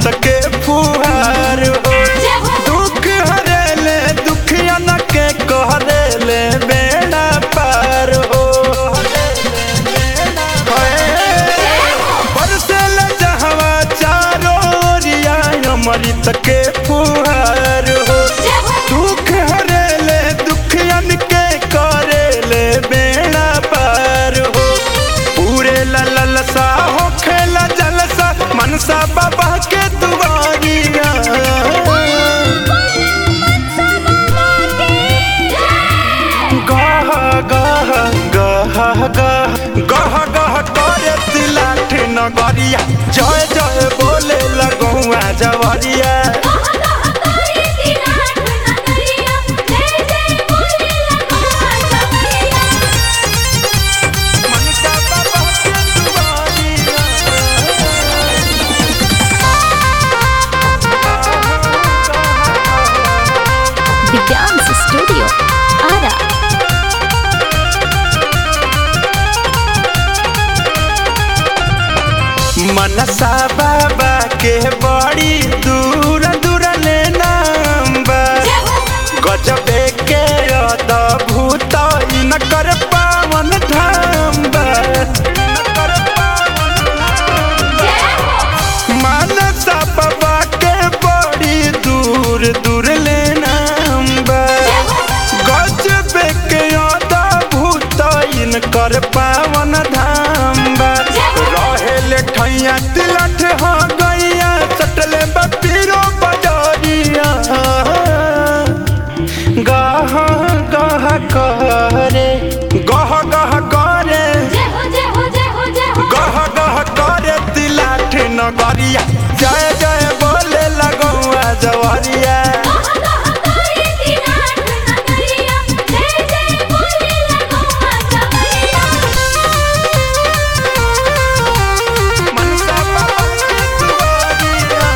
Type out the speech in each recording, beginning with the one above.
अमृत के फुहार हो दुख हरेले दुखियन के कहरेले बेड़ा पार हो बरसेल जहवा चारो ओरिया अमृत के फुहार हो दुख हरेले दुखियन के करेले बेड़ा पार हो पूरे ललसा हो खेला जलसा मनसा बाबा के दुआरिया गह गह गह गह गह गह करे तिलाठ नगरिया जय जय बोले लगुआ जवरिया मनसा बाबा के दुआरिया The Dance Studio. Ara. मनसा बाबा के बड़ी दूर दूर ले नाम बा गजबे के अद्भुत इनकर पावन धाम बा इनकर पावन धाम बा। मनसा बाबा के बड़ी दूर दूर ले नाम बा गजबे के अद्भुत इनकर पावन धाम बा रहेले ठैया तिलठ हो गैया सटले बपीरो बजरिया गह गह करे गह गह करे गह गह करे तिलाठ नगरिया जय जय बोले लगौआ जवरिया मनसा बाबा के दुआरिया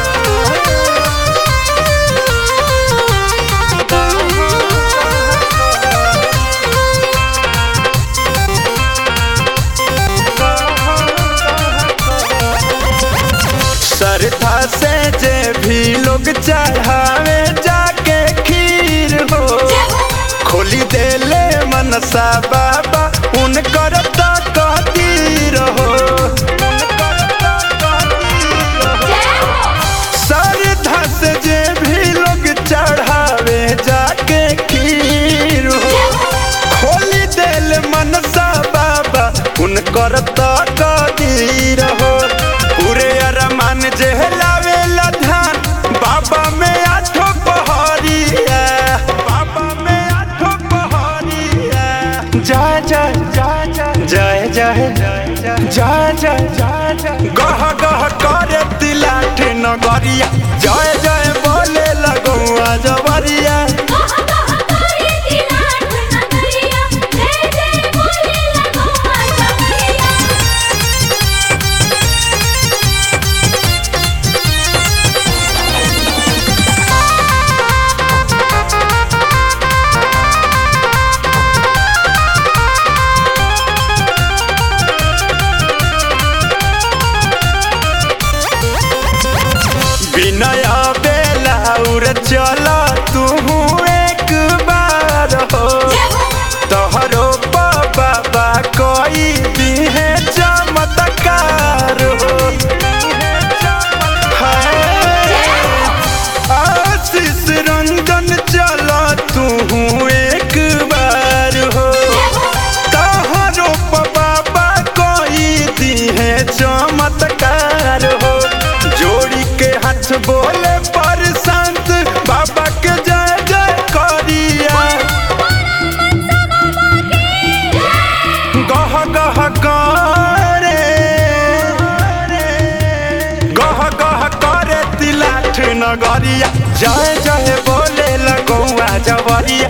श्रद्धा से जे भी लोग चढ़ावे जाके खीर हो खोली देले मनसा बाबा उनकर तकदीर हो उनकर तकदीर हो। श्रद्धा से जे भी लोग चढ़ावे जाके खीर हो खोली देल मनसा बाबा उनकर तकदीर हो पूरे अरमान जे लावेला ध्यान बाबा में आठो पहरिया बाबा में आठो पहरिया जय जय जय जय जय जय जय जय जय जय गह गह करे तिलाठ नगरिया जय जय बोले लगुआ जवरिया विनय बेलाउर चल तू एक बार हो तोहरो बाबा कोई दिहे चमत्कार हो हाय। आशीष रंजन चल तू एक बार हो तोहरो बाबा कोई दिहे चमत्कार हो जोड़ी के हाथ बोले पर संत बाबा के जय जय करिया गह गह करे गह गह करे तिलाठ नगरिया जय जय बोले लगौआ जवरिया